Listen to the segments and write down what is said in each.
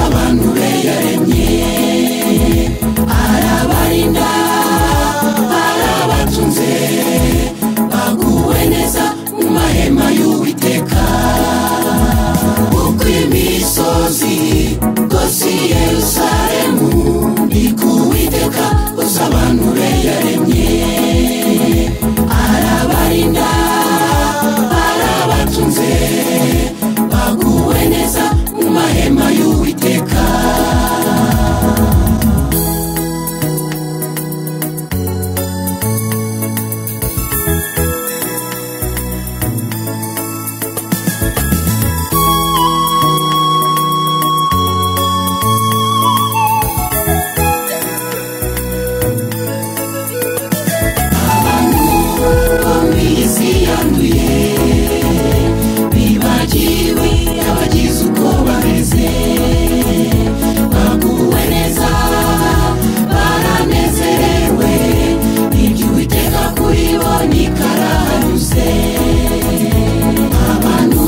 abantu be yaremye arabarinda arabatunze baguwe neza mu mahema y'uwiteka uko imisozi rwose i yerusalemu ni ku witeka gusa abantu be yaremye arabarinda arabatunze baguwe neza mu mahema y'uwiteka bombi isi yanduye bibagiwe abagize uko bameze baguwe neza baranezerewe iby'uwiteka kuri bo ni karahanyuze abantu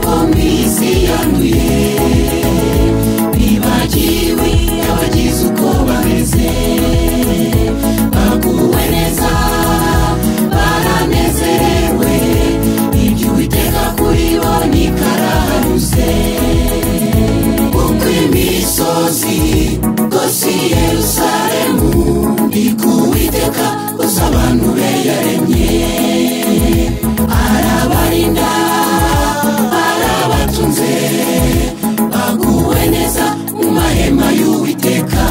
bombi isi yanduye bibagiwe abagize uko bameze baguwe neza baranezerewe iby'uwiteka kuri bo ni karahanyuze uko imisozi rwose i yerusalemu ni ku witeka gusa abantu be yaremye arabarinda arabatunze baguwe neza mu mahema y'uwiteka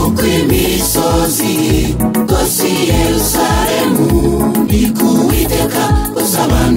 uko imisozi rwose i yerusalemu ni ku witeka gusa abantu